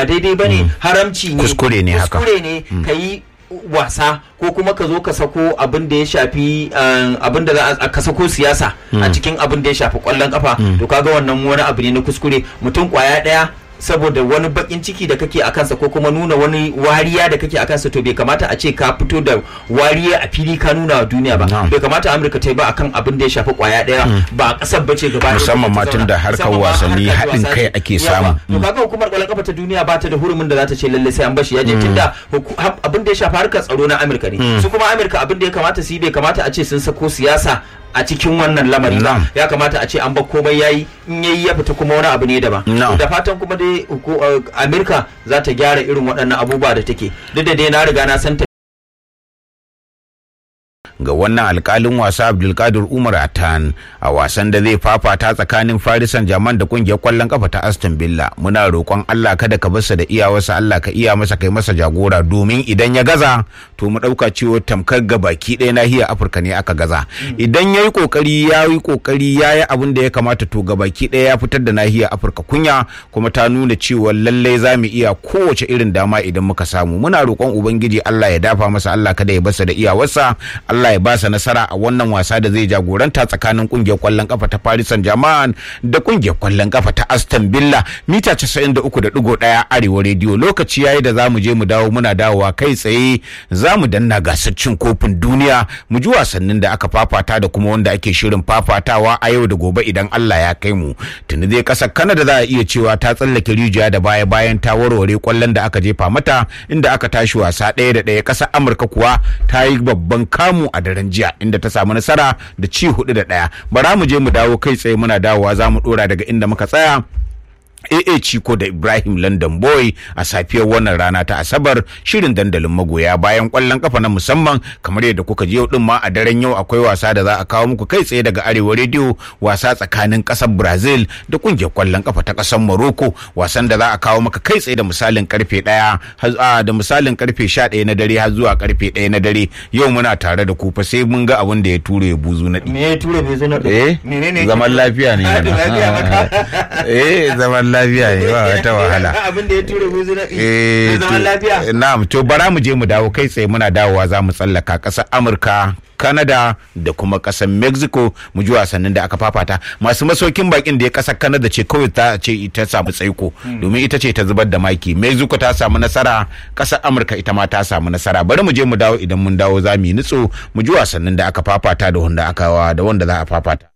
ba daidai bane haramci ne Kuskure ne haka. kuskure ne ka yi wasa ko kuma ka zo ka sako abin da ya shafi um, abin da za a ka sako siyasa a cikin abin da ya shafi kwallon kafa to kaga wannan wani abu ne na kuskure mutum kwaya daya saboda wani bakin ciki da kake a kansa ko kuma nuna wani wariya da kake a kansa to bai kamata a ce ka fito da wariya a fili ka nuna wa duniya ba Na'am. bai kamata amurka ta yi ba akan abin da ya shafi kwaya daya ba a kasar bace gaba ɗaya Musamman ma ta tun da zauna. harkar Musamman ma wasanni harkar haɗin wasanni. kai ake Yawa. samu. to kaga hukumar kwallon kafa ta duniya ba ta da hurumin da za ta ce lalle sai an bashi ya je tunda huku- hab- abin da ya shafi harkar tsaro na Amurka ne su kuma Amurka abin da ya kamata su yi bai kamata a ce sun sako siyasa a cikin wannan lamari ba Na'am. ya kamata a ce an bar komai yayi in yayi ya fita kuma wani abu ne daban Na'am. da fatan kuma dai huku- uh, Amurka za ta gyara irin waɗannan abubuwa da take duk da dai na riga na san ta ga wannan alkalin wasa abdulkadir umar atan a wasan da zai fafata tsakanin farisan jaman da kungiyar kwallon kafa ta aston villa muna roƙon allah kada ka barsa da iyawarsa allah ka iya masa kai masa jagora domin idan ya gaza to mu ɗauka cewa tamkar ga baki ɗaya nahiyar afirka ne aka gaza idan ya yi ƙoƙari ya yi ƙoƙari ya yi abin da ya kamata to ga baki ɗaya ya fitar da nahiyar afirka kunya kuma ta nuna cewa lallai za mu iya kowace irin dama idan muka samu muna roƙon ubangiji allah ya dafa masa allah kada ya barsa da iyawarsa allah ya ba sa nasara a wannan wasa da zai jagoranta tsakanin kungiyar kwallon kafa ta Paris Saint-Germain da kungiyar kwallon kafa ta Aston Villa mita 93.1 Arewa Radio lokaci yayi da zamu je mu dawo muna dawowa kai tsaye zamu danna gasar cin kofin duniya mu ji wasannin da aka fafata da kuma wanda ake shirin fafatawa a yau da gobe idan Allah ya kai mu tuni dai kasar Canada za a iya cewa ta tsallake rijiya da baya bayan ta warware kwallon da aka jefa mata inda aka tashi wasa ɗaya da ɗaya kasar Amurka kuwa ta yi babban kamu a daren jiya inda ta samu nasara da ci hudu da ɗaya bara mu je mu dawo kai tsaye muna dawowa za mu ɗora daga inda muka tsaya AA Chiko da Ibrahim London Boy a safiyar wannan rana ta Asabar shirin dandalin magoya bayan kwallon kafa na musamman kamar yadda kuka ji yau din ma a daren yau akwai wasa da za a kawo muku kai tsaye daga Arewa Radio wasa tsakanin kasar Brazil da kungiyar kwallon kafa ta kasar Morocco wasan da za a kawo maka kai tsaye da misalin karfe 1 da misalin karfe 11 na dare har zuwa karfe 1 na dare yau muna tare da ku fa sai mun ga abin da ya ture ya buzu na me ya ture bai zo na eh menene zaman lafiya ne Ah, da lafiya maka. eh zaman lafiya ne ba wata wahala abin da ya ture bai zo na eh zaman to- lafiya na'am to bara mu je mu dawo kai tsaye muna dawowa za mu tsallaka ƙasar Amurka Canada da kuma ƙasar Mexico mu ji wasannin da aka fafata masu masaukin bakin da ya ƙasar Canada ce kawai ta ce ita samu tsaiko domin ita ce ta zubar da maki Mexico ta samu nasara ƙasar Amurka ita ma ta samu nasara bari mu je mu dawo idan mun dawo za mu yi nutso mu ji wasannin da aka fafata da wanda aka da wanda za a fafata